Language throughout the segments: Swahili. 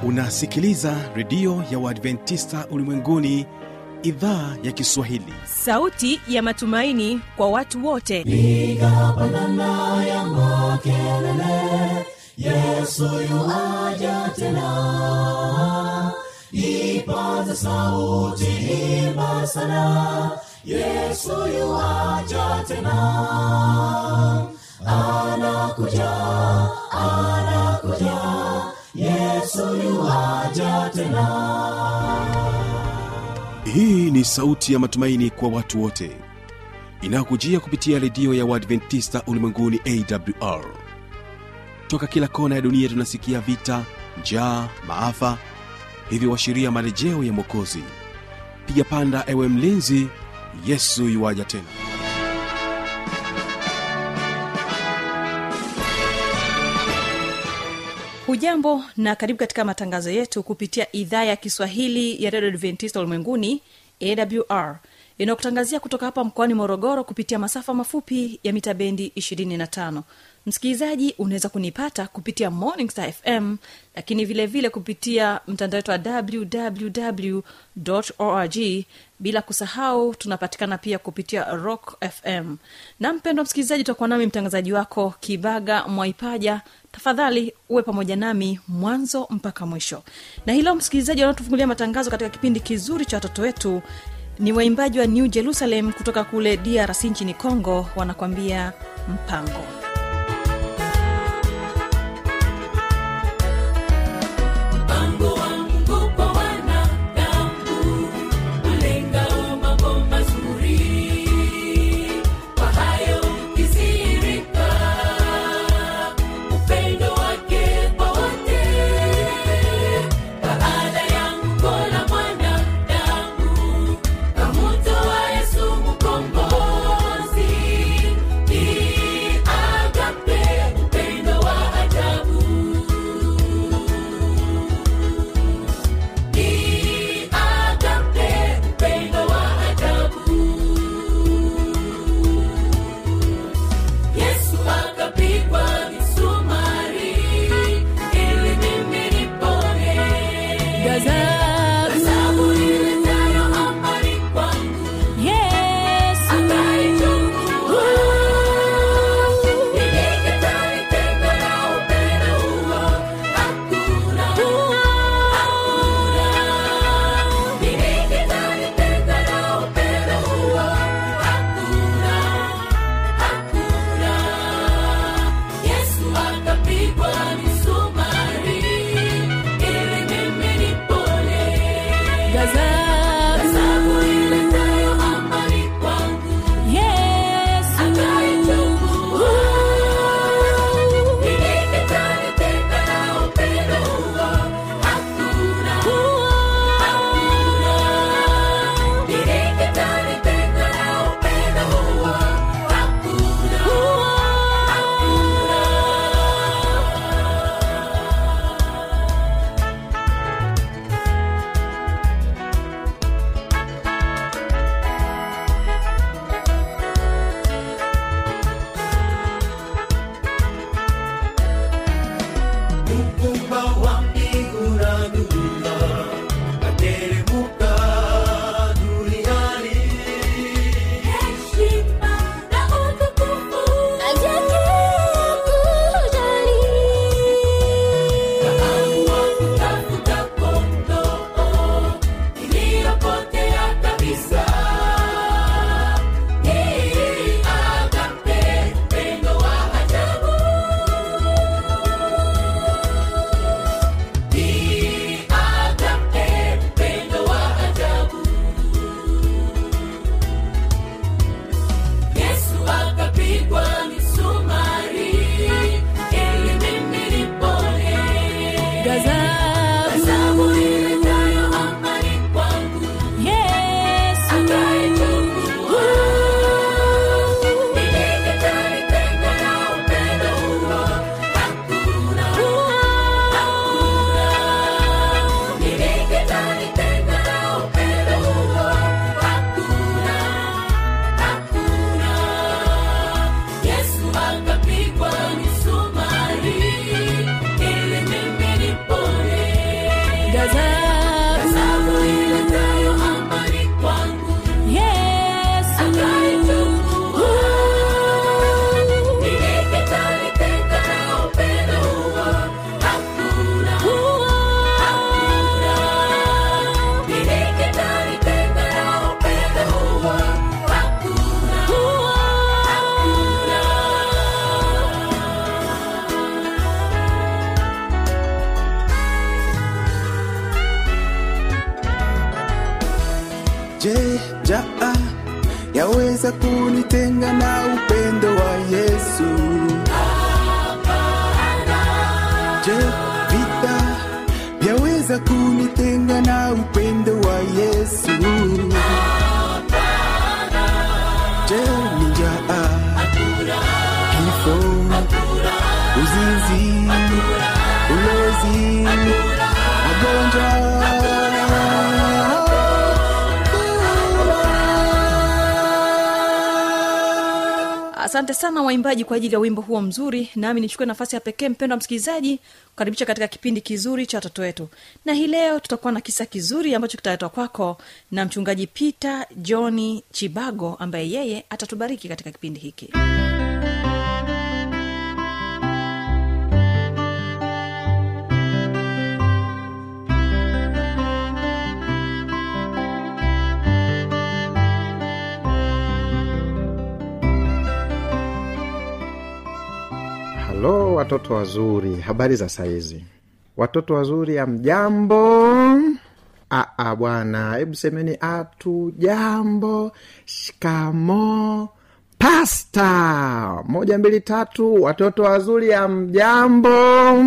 unasikiliza redio ya uadventista ulimwenguni idhaa ya kiswahili sauti ya matumaini kwa watu wote piga pandana ya makelele yesu yuaja tena ipaza sauti imba sana yesu yuaja tena anakuja anakuja yesu yuaja tena hii ni sauti ya matumaini kwa watu wote inayokujia kupitia redio ya uadventista ulimwenguni awr toka kila kona ya dunia tunasikia vita njaa maafa hivyo washiria marejeo ya mwokozi piga panda ewe mlinzi yesu yuwaja tena hujambo na karibu katika matangazo yetu kupitia idhaa ya kiswahili ya redio adventista ulimwenguni awr inayokutangazia kutoka hapa mkoani morogoro kupitia masafa mafupi ya mita bendi 25 msikilizaji unaweza kunipata kupitia morning star fm lakini vile vile kupitia mtandao wetu wa www org bila kusahau tunapatikana pia kupitia rock fm na mpendwa msikilizaji utakuwa nami mtangazaji wako kibaga mwaipaja tafadhali uwe pamoja nami mwanzo mpaka mwisho na hilo msikilizaji wanaotufungulia matangazo katika kipindi kizuri cha watoto wetu ni waimbaji wa new jerusalem kutoka kule drc nchini congo wanakwambia mpango mpango wa mungu kwa wanadamu ulengao mambo mazuri kwa hayo ukisirika upendo wake kwa wote baada ya mkola mwanadamu kamutoa yesu mkombozi ni vyaweza kunitenga na upendo wa yesu je vita vyaweza kunitenga na upendo wa yesu je ni njaa kifo uzinzi ulozi magonjwa asante sana waimbaji kwa ajili ya wimbo huo mzuri nami nichukue nafasi ya pekee mpendo wa msikilizaji kukaribisha katika kipindi kizuri cha watoto wetu na hii leo tutakuwa na kisa kizuri ambacho kitaletwa kwako na mchungaji peter johni chibago ambaye yeye atatubariki katika kipindi hiki halo watoto wazuri habari za saizi watoto wazuri ya mjambo aa bwana hebu semeni atu jambo shikamo pasta moja mbili tatu watoto wazuri ya mjambo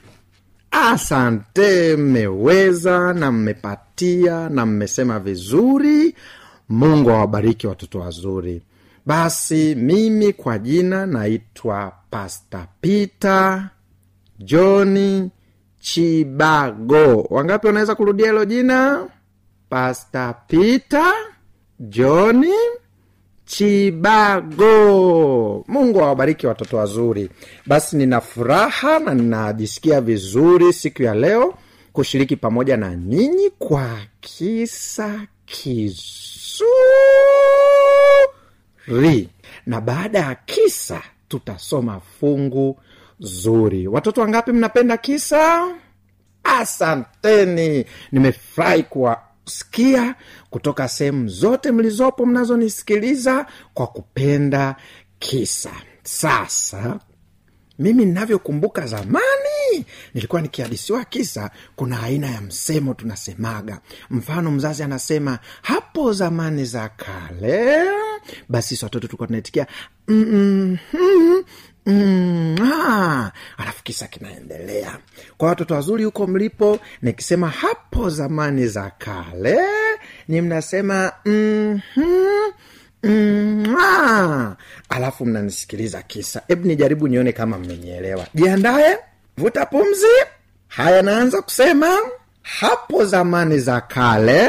asante mmeweza na mmepatia na mmesema vizuri mungu awabariki watoto wazuri basi mimi kwa jina naitwa pasta peter johni chibago wangapi wanaweza kurudia hilo jina pasta peter johni chibago mungu awabariki watoto wazuri basi nina furaha na ninajisikia vizuri siku ya leo kushiriki pamoja na nyinyi kwa kisa kizuri na baada ya kisa tutasoma fungu zuri watoto wangapi mnapenda kisa asanteni nimefurahi kuwasikia kutoka sehemu zote mlizopo mnazonisikiliza kwa kupenda kisa sasa mimi ninavyokumbuka zamani nilikuwa nikihadisiwa kisa kuna aina ya msemo tunasemaga mfano mzazi anasema hapo zamani za kale basi sisi watoto tulikuwa tunaitikia mm, mm, mm, ah. alafu kisa kinaendelea kwa watoto wazuri huko mlipo nikisema hapo zamani za kale ni mnasema mm-hmm, Mm, ah. alafu mnanisikiliza kisa hebu nijaribu nione kama mmenielewa jiandaye vuta pumzi haya naanza kusema hapo zamani za kale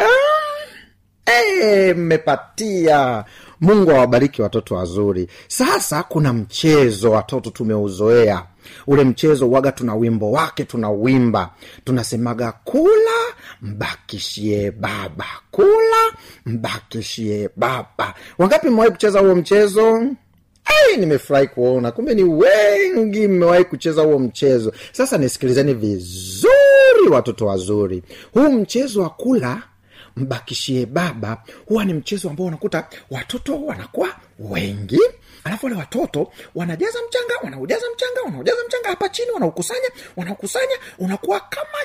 Eh, mmepatia mungu awabariki watoto wazuri sasa kuna mchezo watoto tumeuzoea ule mchezo waga tuna wimbo wake tunauimba tunasemaga kula mbakishie baba kula mbakishie baba wangapi mmewahi kucheza huo mchezo Ai, nimefurahi kuona kumbe ni wengi mmewahi kucheza huo mchezo sasa nisikilizeni vizuri watoto wazuri huu mchezo wa kula mbakishie baba huwa ni mchezo ambao unakuta watoto wanakuwa wengi alafu wale watoto wanajaza mchanga wanaujaza mchanga wanaujaza mchanga hapa chini wanaukusanya wanaukusanya unakuwa kama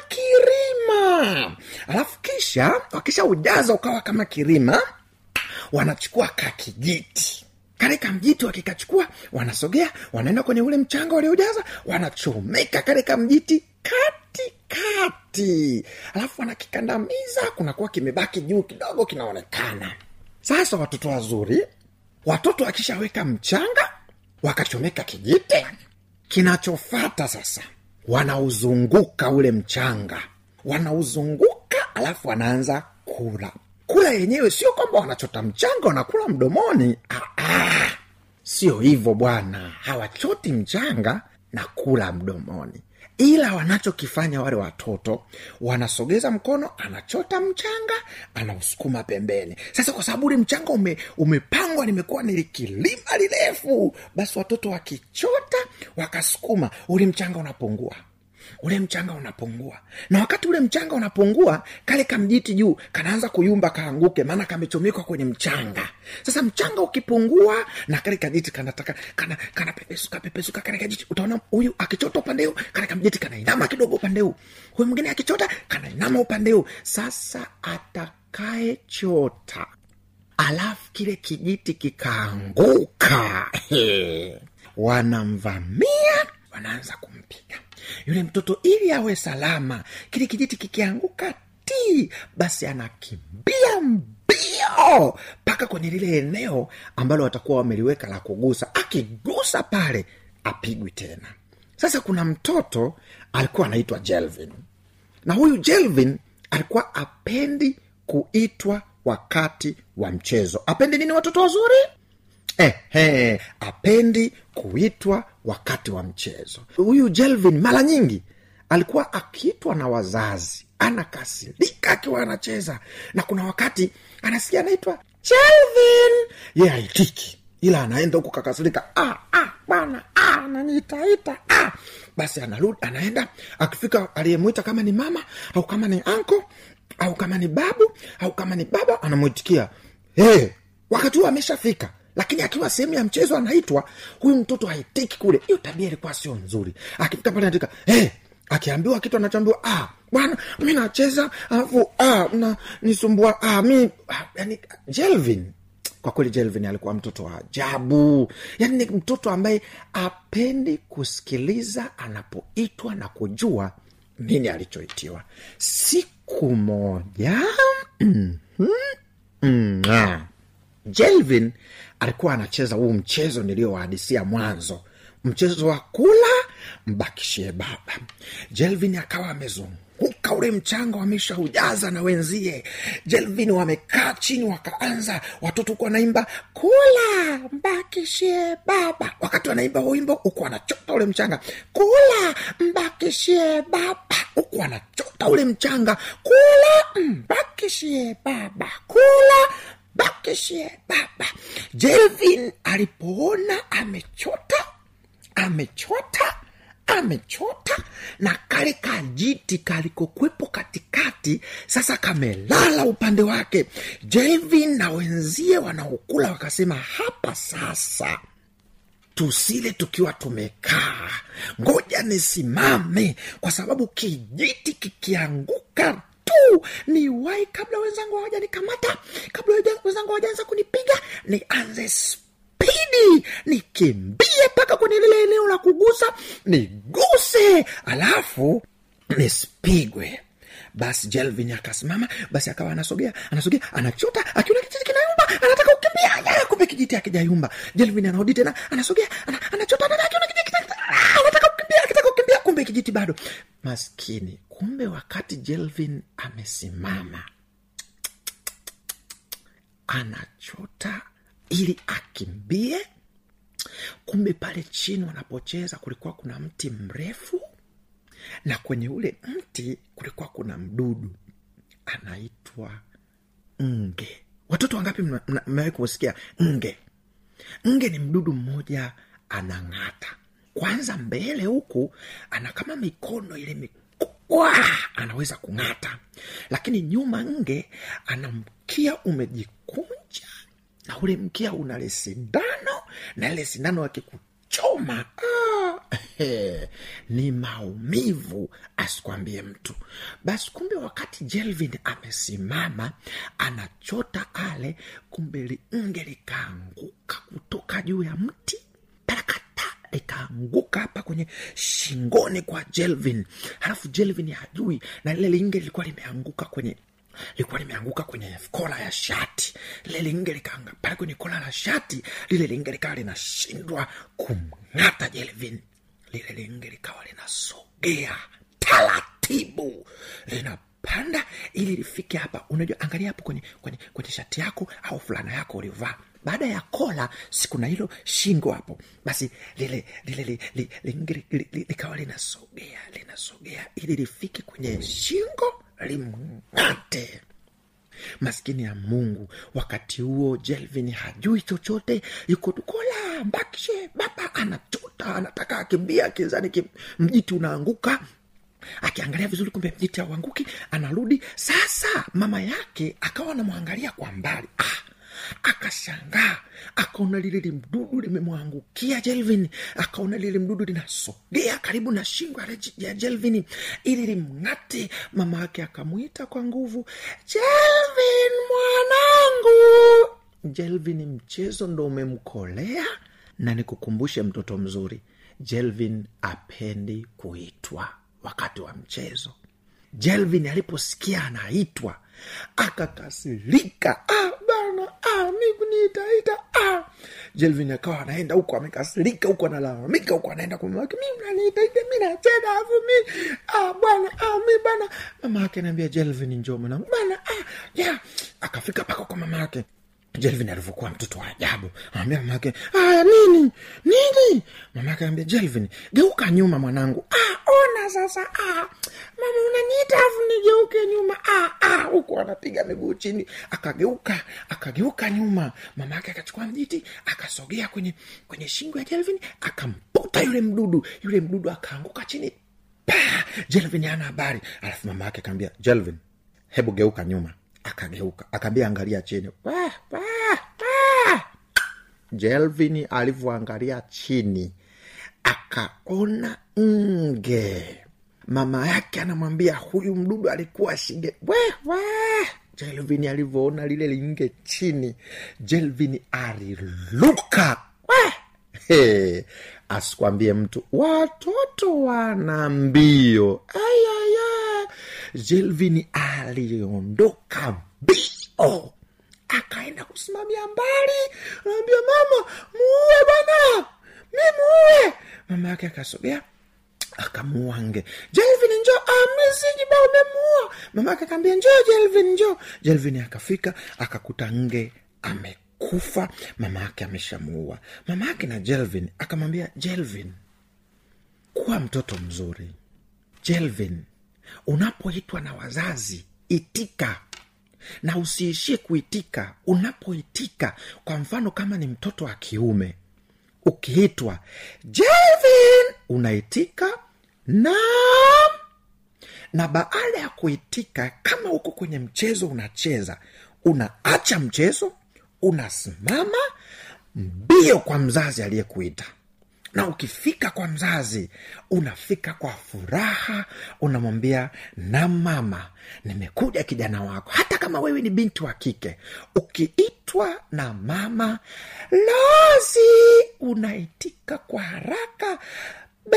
kirima alafu kisha wakisha ujaza ukawa kama kirima wanachukua kakijiti kale kamjiti wakikachukua wanasogea wanaenda kwenye ule mchanga waliojaza wanachomeka kale kamjiti kati kati alafu wanakikandamiza kunakuwa kimebaki juu kidogo kinaonekana sasa watoto wazuri watoto wakishaweka mchanga wakachomeka kijiti kinachofata sasa wanauzunguka ule mchanga wanauzunguka alafu wanaanza kula kula yenyewe sio kwamba wanachota mchanga wanakula mdomoni ah, ah. sio hivyo bwana hawachoti mchanga na kula mdomoni ila wanachokifanya wale watoto wanasogeza mkono anachota mchanga anausukuma pembeni sasa kwa sababu ule mchanga ume, umepangwa limekuwa nilikilima lirefu basi watoto wakichota wakasukuma ule mchanga unapungua ule mchanga unapungua na wakati ule mchanga unapungua kale kamjiti juu kanaanza kuyumba kaanguke maana kamechomekwa kwenye mchanga sasa mchanga ukipungua na kale kajiti kanataka kana kanapepesuka pepesuka kale kajiti utaona huyu akichota upande huu kale kamjiti kanainama kidogo upande huu huyu mwingine akichota kanainama upande huu sasa atakayechota alafu kile kijiti kikaanguka He. wanamvamia wanaanza kumpiga yule mtoto ili awe salama kile kijiti kikianguka ti basi anakimbia mbio mpaka kwenye lile eneo ambalo watakuwa wameliweka la kugusa akigusa pale apigwi tena sasa kuna mtoto alikuwa anaitwa jelvin na huyu jelvin alikuwa apendi kuitwa wakati wa mchezo apendi nini watoto wazuri eh, eh, apendi kuitwa wakati wa mchezo huyu jelvin mara nyingi alikuwa akiitwa na wazazi anakasirika akiwa anacheza na kuna wakati anasikia anaitwa jelvin ye aitiki ila anaenda huku kakasirika ah, ah, bwana ah, nanitaita ah. basi anarudi anaenda akifika aliyemwita kama ni mama au kama ni anko au kama ni babu au kama ni baba anamwitikia hey, wakati huo ameshafika lakini akiwa sehemu ya mchezo anaitwa huyu mtoto haitiki kule hiyo tabia ilikuwa sio nzuri akifika pale anatika hey, akiambiwa kitu anachoambiwa ah, bwana mi nacheza alafu ah, na nisumbua ah, mi ah, yani jelvin kwa kweli jelvin alikuwa mtoto wa ajabu yaani ni mtoto ambaye apendi kusikiliza anapoitwa na kujua nini alichoitiwa siku moja mm, ah. jelvin alikuwa anacheza huu mchezo niliyowahadisia mwanzo mchezo wa kula mbakishie baba jelvin akawa amezunguka ule mchanga wameshaujaza na wenzie jelvin wamekaa chini wakaanza watoto huku wanaimba kula mbakishie baba wakati wanaimba wimbo huku wanachota ule mchanga kula mbakishie baba huku wanachota ule mchanga kula mbakishie baba kula bakishie baba jelvin alipoona amechota amechota amechota na kale kajiti kalikokwepo katikati sasa kamelala upande wake jelvin na wenzie wanaokula wakasema hapa sasa tusile tukiwa tumekaa ngoja nisimame kwa sababu kijiti kikianguka tu ni wai kabla wenzangu hawajanikamata kabla wenzangu- wenzangu hawajaanza kunipiga nianze spidi nikimbie mpaka kwenye lile eneo la kugusa niguse alafu nisipigwe basi jelvin akasimama basi akawa anasogea anasogea anachota akiona kijiti kinayumba anataka kukimbia ya, kumbe kijiti akijayumba jelvin anarudi tena anasogea ana, anachota tena akiona kijiti kita- ah, anataka kukimbia akitaka kukimbia kumbe kijiti bado maskini kumbe wakati jelvin amesimama anachota ili akimbie kumbe pale chini wanapocheza kulikuwa kuna mti mrefu na kwenye ule mti kulikuwa kuna mdudu anaitwa nge watoto wangapi mna- mna- mmewahi kusikia nge nge ni mdudu mmoja anang'ata kwanza mbele huku ana kama mikono ile mikubwa anaweza kung'ata lakini nyuma nge ana mkia umejikunja na ule mkia una le sindano na ile sindano akikuchoma ah, he, ni maumivu asikwambie mtu basi kumbe wakati jelvin amesimama anachota ale kumbe linge likaanguka kutoka juu ya mti parakata likaanguka hapa kwenye shingoni kwa jelvin halafu jelvin hajui na lile linge lilikuwa limeanguka kwenye lilikuwa limeanguka kwenye kola ya shati lile linge likaanga pale kwenye kola la shati lile linge likawa linashindwa kumng'ata jelvin lile linge likawa linasogea taratibu linapanda ili lifike hapa unajua angalia hapo kwenye, kwenye, kwenye shati yako au fulana yako ulivaa baada ya kola sikuna hilo shingo hapo basi lile lile li- li- linge li- li- li- likawa linasogea linasogea ili lifike kwenye shingo limng'ate maskini ya mungu wakati huo jelvin hajui chochote yuko tukola mbakishe baba anachota anataka akimbia akizani ki- mjiti unaanguka akiangalia vizuri kumbe mjiti auanguki anarudi sasa mama yake akawa anamwangalia kwa mbali ah, akashangaa akaona lile limdudu limemwangukia jelvin akaona lile mdudu linasogea karibu na shingo ya Reg- ya jelvin ili limng'ate mama yake akamwita kwa nguvu jelvin mwanangu jelvin mchezo ndo umemkolea na nikukumbushe mtoto mzuri jelvin apendi kuitwa wakati wa mchezo jelvin aliposikia anaitwa akakasirika ah, bana ah, mi kuniitaita ah. jelvin akawa anaenda huko amekasirika huko analalamika huko anaenda kwa mama yake mi mnaniitaita mi nacheza afu mi ah, bwana ah, mi bana mama yake anaambia jelvin njoo mwanangu bana ah, yeah. akafika paka kwa mama yake jelvin alivyokuwa mtoto wa ajabu anambia mama yake aya nini nini mama yake anambia jelvin geuka nyuma mwanangu ah, ona sasa ah, mama unaniita afu nigeuke nyuma ah, ah, huku anapiga miguu chini akageuka akageuka nyuma mama yake akachukua mjiti akasogea kwenye kwenye shingo ya jelvin akamputa yule mdudu yule mdudu akaanguka chini pa jelvin ana habari alafu mama yake akaambia jelvin hebu geuka nyuma akageuka akaambia angalia chini Wah, wah, wah. jelvin alivyoangalia chini akaona nge mama yake anamwambia huyu mdudu alikuwa shige Weh, weh. jelvin alivyoona lile linge chini jelvin aliluka Weh. He, asikwambie mtu watoto wana mbio ayaya jelvin aliondoka mbio akaenda kusimamia mbali anaambia mama muue bana mi muue mama yake akasogea akamuua nge jelvin njo amisijiba umemuua mama yake akaambia njoo jelvin njoo jelvin akafika akakuta nge amekufa mama yake ameshamuua mama yake na jelvin akamwambia jelvin kuwa mtoto mzuri jelvin unapoitwa na wazazi itika na usiishie kuitika unapoitika kwa mfano kama ni mtoto wa kiume ukiitwa jelvin unaitika naam na baada ya kuitika kama uko kwenye mchezo unacheza unaacha mchezo unasimama mbio kwa mzazi aliyekuita na ukifika kwa mzazi unafika kwa furaha unamwambia na mama nimekuja kijana wako hata kama wewe ni binti wa kike ukiitwa na mama lozi unaitika kwa haraka be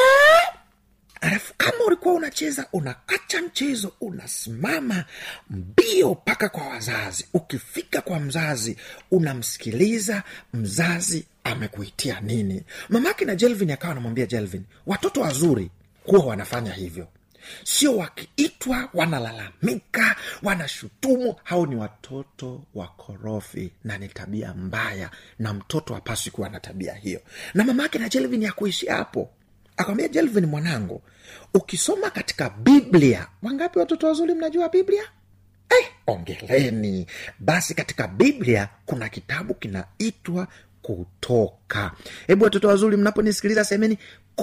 alafu kama ulikuwa unacheza unaacha mchezo unasimama mbio mpaka kwa wazazi ukifika kwa mzazi unamsikiliza mzazi amekuitia nini mamake na jelvin akawa anamwambia jelvin watoto wazuri huwa wanafanya hivyo sio wakiitwa wanalalamika wanashutumu hao ni watoto wakorofi na ni tabia mbaya na mtoto hapaswi kuwa na tabia hiyo na mamake na jelvin ya kuishia hapo akamwambia jelvin mwanangu ukisoma katika biblia wangapi watoto wazuri mnajua biblia eh, ongeleni basi katika biblia kuna kitabu kinaitwa kutoka hebu watoto wazuri mnaponisikiliza semeni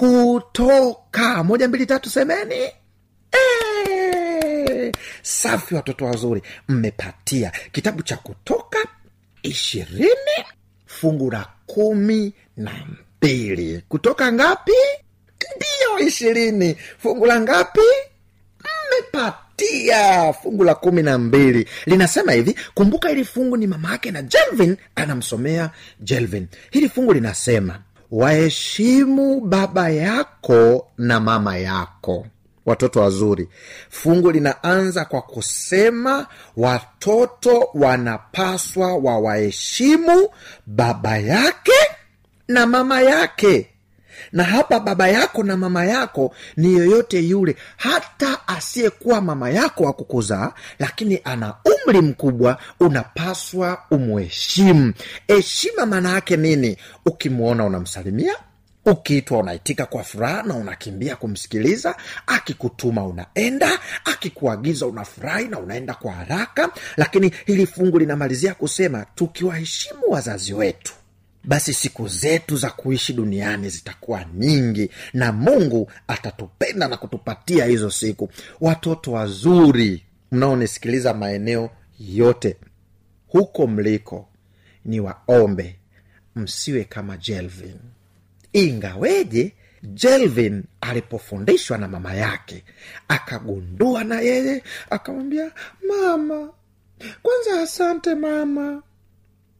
kutoka moja mbili tatu semeni Eh, safi watoto wazuri mmepatia kitabu cha kutoka ishirini fungu la kumi na mbili kutoka ngapi ndiyo ishirini fungu la ngapi mmepatia fungu la kumi na mbili linasema hivi kumbuka hili fungu ni mama yake na jelvin anamsomea jelvin hili fungu linasema waheshimu baba yako na mama yako watoto wazuri fungu linaanza kwa kusema watoto wanapaswa wawaheshimu baba yake na mama yake na hapa baba yako na mama yako ni yoyote yule hata asiyekuwa mama yako wa kukuzaa lakini ana umri mkubwa unapaswa umheshimu heshima maana yake nini ukimwona unamsalimia ukiitwa unaitika kwa furaha na unakimbia kumsikiliza akikutuma unaenda akikuagiza unafurahi na unaenda kwa haraka lakini hili fungu linamalizia kusema tukiwaheshimu wazazi wetu basi siku zetu za kuishi duniani zitakuwa nyingi na mungu atatupenda na kutupatia hizo siku watoto wazuri mnaonisikiliza maeneo yote huko mliko ni waombe msiwe kama jelvin ingaweje jelvin alipofundishwa na mama yake akagundua na yeye akamwambia mama kwanza asante mama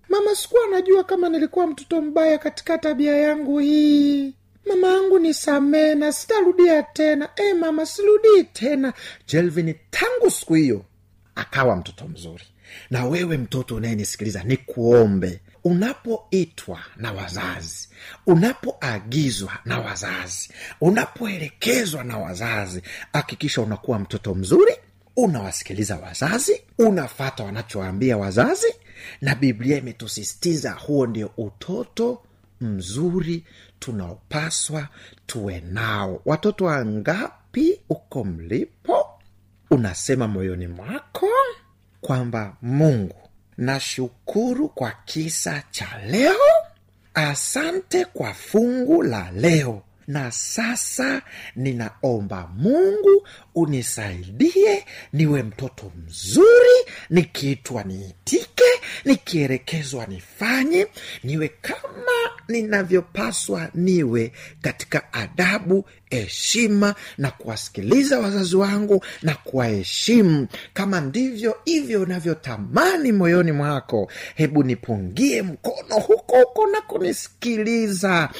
mama sikuwa najua kama nilikuwa mtoto mbaya katika tabia yangu hii mama yangu nisamee na sitarudia tena e mama sirudii tena jelvin tangu siku hiyo akawa mtoto mzuri na wewe mtoto unayenisikiliza ni kuombe unapoitwa na wazazi unapoagizwa na wazazi unapoelekezwa na wazazi hakikisha unakuwa mtoto mzuri unawasikiliza wazazi unafata wanachoambia wazazi na biblia imetusisitiza huo ndio utoto mzuri tunaopaswa tuwe nao watoto wangapi uko mlipo unasema moyoni mwako kwamba mungu nashukuru kwa kisa cha leo asante kwa fungu la leo na sasa ninaomba mungu unisaidie niwe mtoto mzuri nikiitwa niitike nikielekezwa nifanye niwe kama ninavyopaswa niwe katika adabu heshima na kuwasikiliza wazazi wangu na kuwaheshimu kama ndivyo hivyo unavyotamani moyoni mwako hebu nipungie mkono huko huko na kunisikiliza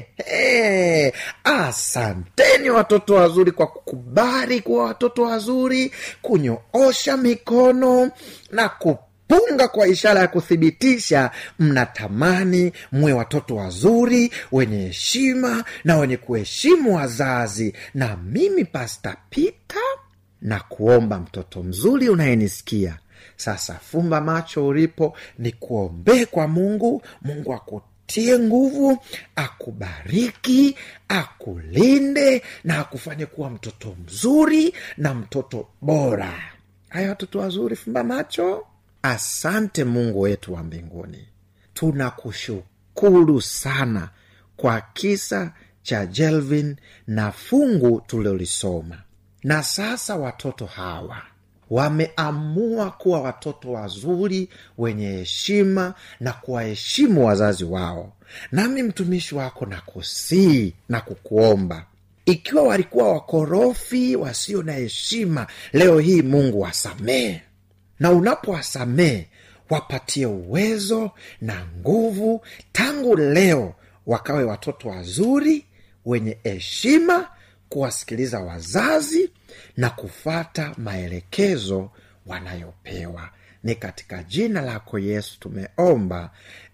ehe asanteni watoto wazuri kwa kukubali kuwa watoto wazuri kunyoosha mikono na ku punga kwa ishara ya kuthibitisha mnatamani mwe watoto wazuri wenye heshima na wenye kuheshimu wazazi na mimi pasta pita na kuomba mtoto mzuri unayenisikia sasa fumba macho ulipo ni kuombee kwa mungu mungu akutie nguvu akubariki akulinde na akufanye kuwa mtoto mzuri na mtoto bora haya watoto wazuri fumba macho asante mungu wetu wa mbinguni tunakushukuru sana kwa kisa cha jelvin na fungu tulilolisoma na sasa watoto hawa wameamua kuwa watoto wazuri wenye heshima na kuwaheshimu wazazi wao nami mtumishi wako na kusii na kukuomba ikiwa walikuwa wakorofi wasio na heshima leo hii mungu wasamehe na unapowasamehe wapatie uwezo na nguvu tangu leo wakawe watoto wazuri wenye heshima kuwasikiliza wazazi na kufata maelekezo wanayopewa ni katika jina lako yesu tumeomba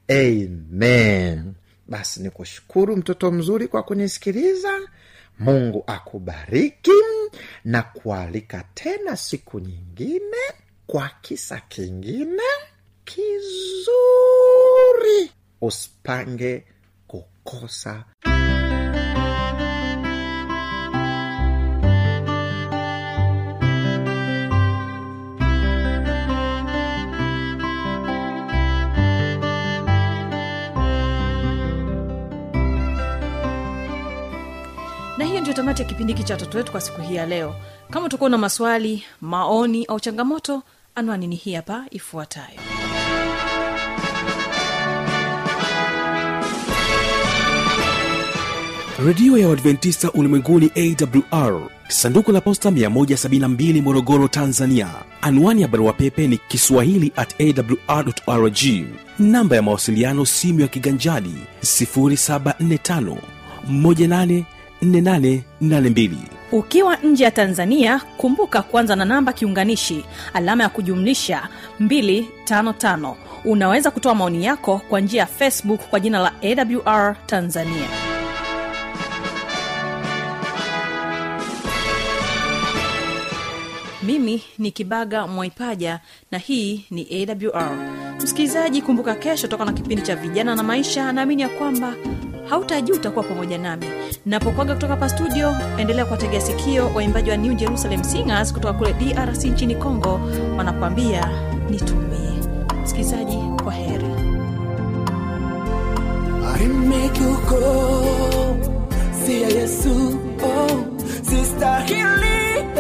amen basi ni kushukuru mtoto mzuri kwa kunisikiliza mungu akubariki na kualika tena siku nyingine kwa kisa kingine kizuri usipange kukosa na hiyo ndio tamati ya kipindi hiki cha watoto wetu kwa siku hii ya leo kama utakuwa na maswali maoni au changamoto anwani ni hii hapa ifuatayo redio ya uadventista ulimwenguni awr sanduku la posta 172 morogoro tanzania anwani ya barua pepe ni kiswahili at awrrg namba ya mawasiliano simu ya kiganjadi 745 184882 ukiwa nje ya tanzania kumbuka kuanza na namba kiunganishi alama ya kujumlisha 255 unaweza kutoa maoni yako kwa njia ya facebook kwa jina la awr tanzania mimi ni kibaga mwaipaja na hii ni awr msikilizaji kumbuka kesho toka na kipindi cha vijana na maisha naamini ya kwamba hautajuta kuwa pamoja nami napokwaga kutoka hapa studio endelea kuwategea sikio waimbaji wa new jerusalem singers kutoka kule drc nchini congo wanakuambia nitumie msikilizaji kwa heri arimekuko siya yesu oh, sistahili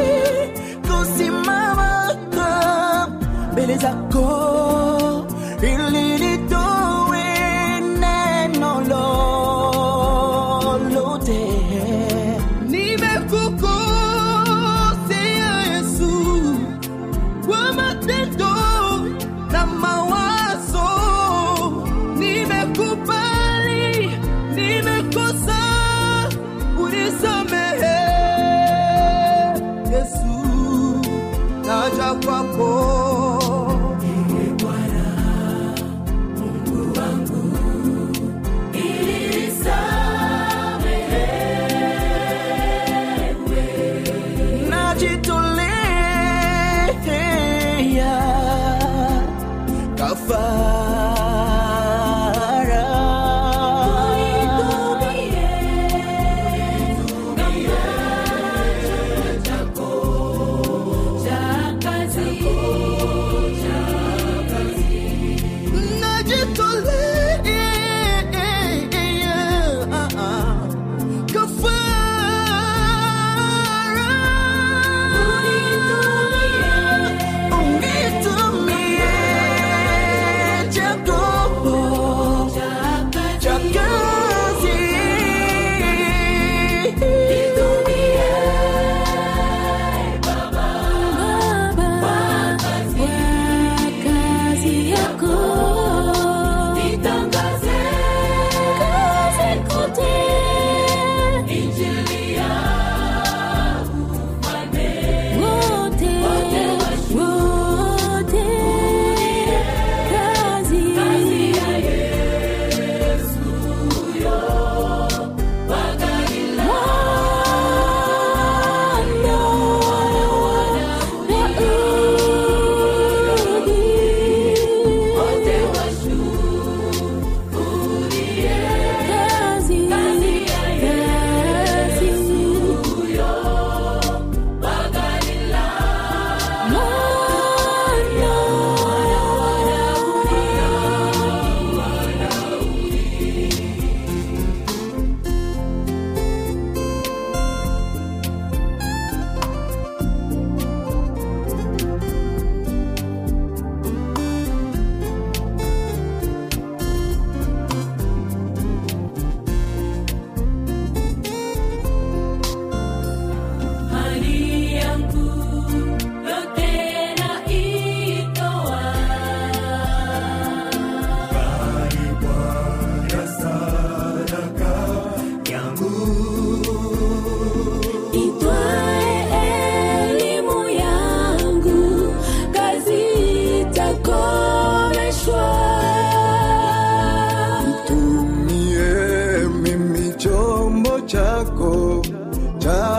kusimama mbele zako ili nitoe neno lolote nimekukosea yesu kwa matendo na mawazo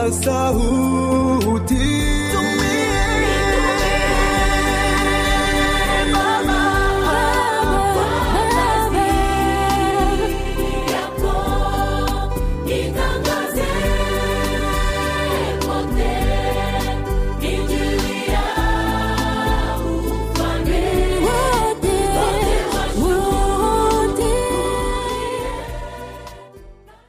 sasa huu